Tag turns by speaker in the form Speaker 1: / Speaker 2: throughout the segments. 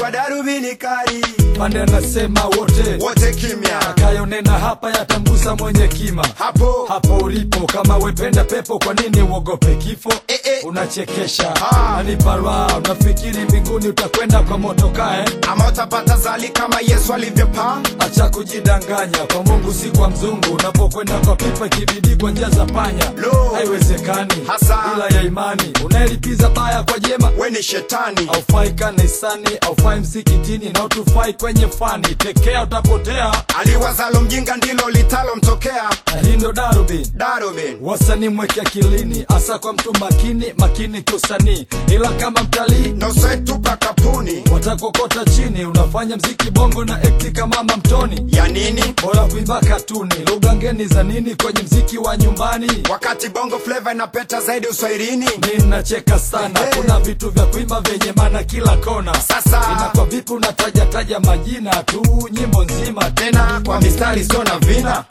Speaker 1: kwa darubini kali
Speaker 2: pande anasema wote
Speaker 1: wote kimya
Speaker 2: akayonena hapa yatamgusa mwenye kima
Speaker 1: hapo
Speaker 2: hapo ulipo kama wependa pepo kwa nini uogope kifo
Speaker 1: Eh, eh.
Speaker 2: unachekesha
Speaker 1: Ah.
Speaker 2: aniparwa unafikiri mbinguni utakwenda kwa motokae
Speaker 1: ama utapata zali kama yesu alivyopaa
Speaker 2: acha kujidanganya kwa mungu si kwa mzungu unapokwenda kwa pipa ikibidi kwa njia za panya
Speaker 1: Lo.
Speaker 2: haiwezekani
Speaker 1: Hasa.
Speaker 2: ila ya imani unaelipiza baya kwa jema
Speaker 1: we ni shetani
Speaker 2: aufai kanisani aufai msikitini na utufai kwenye fani tekea utapotea
Speaker 1: aliwazalo mjinga ndilo litalomtokea
Speaker 2: na hii ndo darubini
Speaker 1: darubin
Speaker 2: wasanii mweke akilini hasa kwa mtu makini makini kiusanii ila kama mtalii
Speaker 1: nosetupa kapuni
Speaker 2: watakokota chini unafanya mziki bongo na ekti kama mamtoni
Speaker 1: ya nini
Speaker 2: bora kuimba katuni lugha ngeni za nini kwenye mziki wa nyumbani
Speaker 1: wakati bongo fleva inapeta zaidi uswahilini
Speaker 2: mi nacheka sana
Speaker 1: Hey.
Speaker 2: kuna vitu vya kuimba vyenye maana kila kona
Speaker 1: Sasa.
Speaker 2: inakuwa vipi unatajataja majina tu nyimbo nzima
Speaker 1: tena kwa mistari sio na vina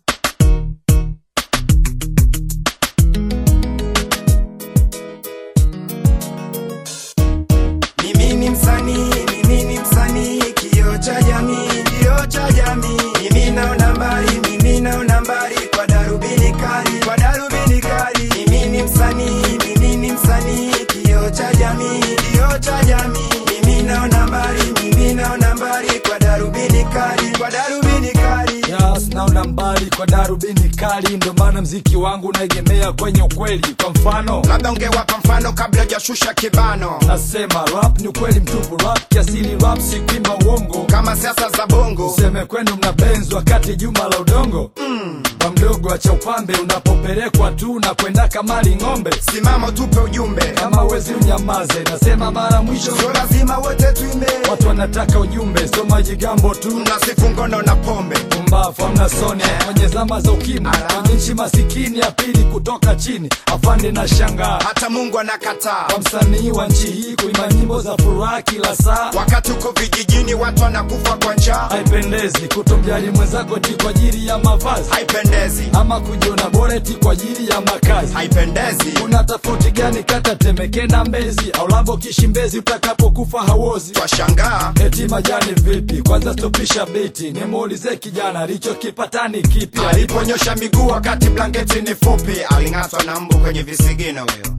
Speaker 1: mimi ni msanii mimi ni msanii kio cha jamii kio cha jamii mimi naona mbali mimi naona mbali kwa darubini kali kwa darubini kali mimi ni msanii mimi ni msanii kio cha jamii kio cha jamii mimi naona mbali mimi naona mbali kwa darubini kali kwa darubini kali
Speaker 2: Yes, naona mbali kwa darubini kali ndo maana mziki wangu unaegemea kwenye ukweli kwa mfano
Speaker 1: labda ungewapa mfano kabla hujashusha kibano
Speaker 2: nasema rap ni ukweli mtupu rap kiasili rap si kuimba uongo
Speaker 1: kama siasa za bongo
Speaker 2: useme kwenu mnabenzi wakati juma la udongo mm. kwa mdogo acha upambe unapopelekwa tu na kwenda kamali ng'ombe
Speaker 1: simama tupe ujumbe
Speaker 2: kama wezi unyamaze nasema mara mwisho
Speaker 1: sio lazima wote tuimbe
Speaker 2: watu wanataka ujumbe sio majigambo tu
Speaker 1: mnasifu ngono na pombe
Speaker 2: pumbafu amna soni kwenye zama za ukimwi
Speaker 1: Ala.
Speaker 2: kwenye nchi masikini ya pili kutoka chini afande na shangaa
Speaker 1: hata mungu anakataa
Speaker 2: kwa msanii wa nchi hii kuimba nyimbo za furaha kila saa
Speaker 1: wakati uko vijijini watu wanakufa kwa njaa
Speaker 2: haipendezi kutomjali mwenzako ti kwa ajili ya mavazi
Speaker 1: haipendezi
Speaker 2: ama kujiona bora ti kwa ajili ya makazi
Speaker 1: haipendezi
Speaker 2: kuna tofauti gani kata temeke na mbezi au labo kishimbezi utakapokufa hawozi
Speaker 1: twashangaa
Speaker 2: eti majani vipi kwanza stopisha biti nimuulize kijana alichokipatani kipi
Speaker 1: aliponyosha miguu wakati blanketi ni fupi aling'atwa na mbu kwenye visigino huyo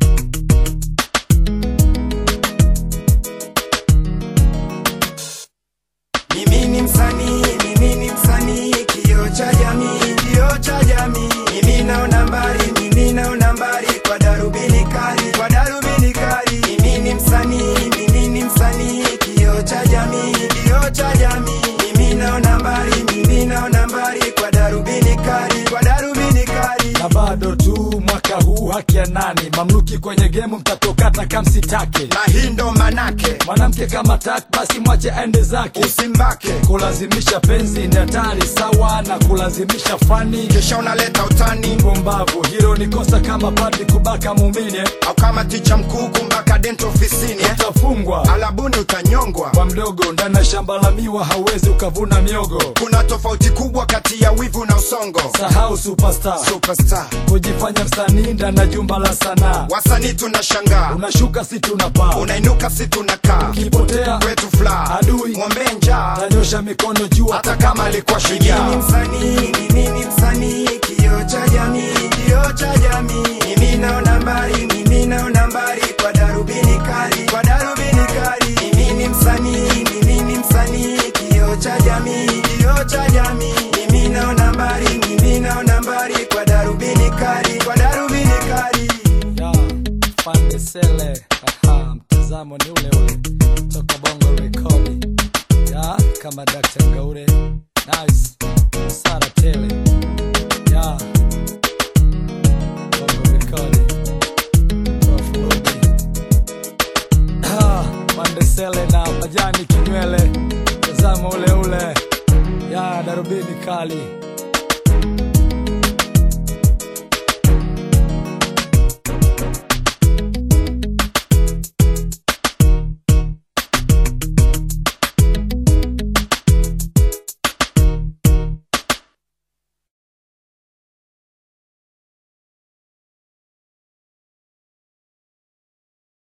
Speaker 1: mimi ni msanii mimi ni msanii kio cha jamii kio cha jamii mimi naona mbali mimi naona mbali kwa darubini kali kwa darubini kali mimi ni msanii mimi ni msanii kio cha jamii kio cha jamii mimi naona mbali mimi naona mbali kwa darubini kali kwa darubini kali
Speaker 2: na bado tu mwaka huu haki ya nani mamluki kwenye gemu mtatokata kamsitake
Speaker 1: na hii ndo manake
Speaker 2: mwanamke kama tak basi mwache aende zake
Speaker 1: usimbake
Speaker 2: kulazimisha penzi ni hatari sawa na kulazimisha fani
Speaker 1: kisha unaleta utani
Speaker 2: pumbavu hilo ni kosa kama padri kubaka muumini
Speaker 1: au kama ticha mkuu kumbaka dento ofisini eh?
Speaker 2: utafungwa
Speaker 1: alabuni utanyongwa
Speaker 2: kwa mdogo ndani ya shamba la miwa hauwezi ukavuna miogo
Speaker 1: kuna tofauti kubwa kati ya wivu na usongo
Speaker 2: sahau superstar
Speaker 1: superstar
Speaker 2: kujifanya msanii ndani ya jumba la sanaa
Speaker 1: wasanii tunashangaa
Speaker 2: unashuka si tunapaa
Speaker 1: unainuka si tunakaa
Speaker 2: ukipotea
Speaker 1: kwetu fla
Speaker 2: Adui.
Speaker 1: ng'ombe njaa
Speaker 2: tanyosha mikono juu
Speaker 1: hata kama alikuwa
Speaker 2: Mimi
Speaker 1: shujaa
Speaker 2: ni
Speaker 1: msanii mimi ni msanii kio cha jamii kio cha jamii mimi naona mbali mimi naona mbali kwa darubini kali kwa darubini kali mimi ni msanii mimi ni msanii kio cha jamii kio cha jamii mimi naona mbali mimi naona mbali kwa darubini kali kwa darubini kali
Speaker 2: ya pande sele Aha, mtazamo ni ule ule toka bongo rekodi ya kama Dr. Ngaure nice sara tele ya bongo rekodi Prof. Ruby. Ah, pande sele na majani kinywele mtazamo ule ule ya darubini kali